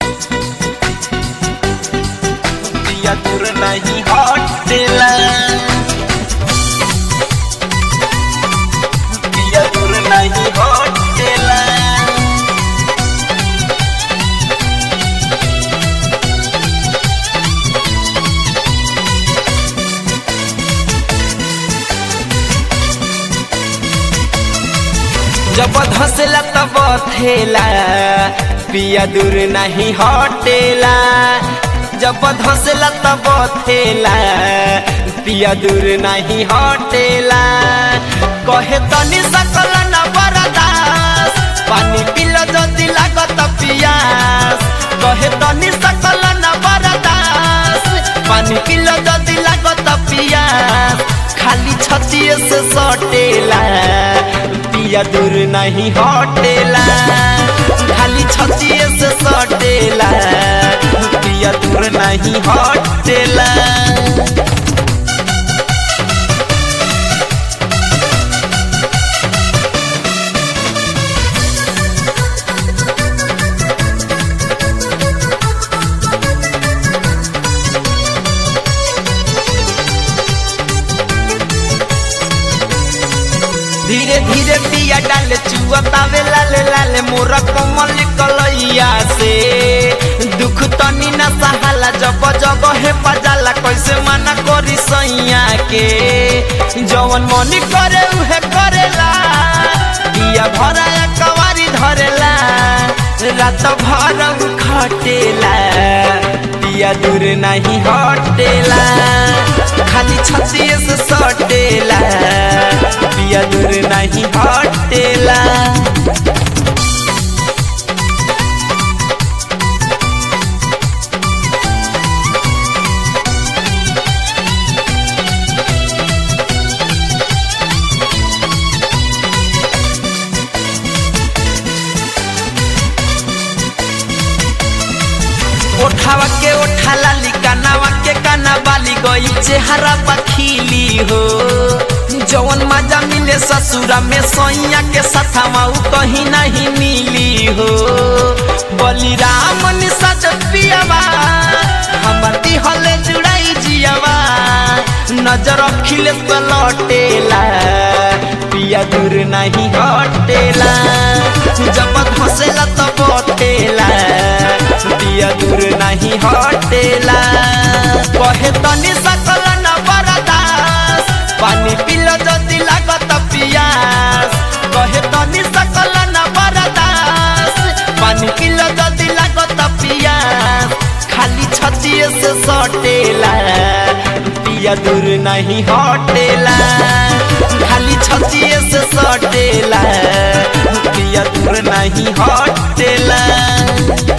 पिया दूर नहीं हटेला पिया दूर नहीं हटेला जब धसला तब थेला पिया दूर नहीं हटेला जब धसला तब थेला पिया दूर नहीं हटेला कहे तनी सकल न बरदास पानी पिल जदि लागत पियास कहे तनी सकल न बरदास पानी पिल जदि लागत पियास खाली छतिए से सटेला पिया दूर नहीं हटेला खाली छतिए से सटेला पिया दूर नहीं हटेला धीरे धीरे पिया डाले चुअतावे लाले लाले मोरा कमल कलैया से दुख तनी न सहाला जब जब हे पजाला कैसे मना करी सैया के जवन मनी करे उहे करेला पिया भरा कवारी धरेला रात भर उ खटेला पिया दूर नहीं हटेला खाली छतिए से सटेला पिया दूर नहीं हटेला ओठावा के ओठा लाली कानावा के काना बाली गई चेहरा पखीली हो जवन मजा मिले ससुरा में सोइया के सथावा उ कहीं नहीं मिली हो बलिराम निसज पियावा हमर दिहले जुड़ाई जियावा नजर अखिले पे लौटेला पिया दूर नहीं हटेला जब धसेला तो बटेला पिया दूर नहीं हटेला कहे तनी सकल न बरदास पानी पिल जदि लागत पियास कहे तनी सकल न बरदास पानी पिल जदि लागत पियास खाली छतिए से सटेला पिया दूर नहीं हटेला खाली छतिए से सटेला पिया दूर नहीं हटेला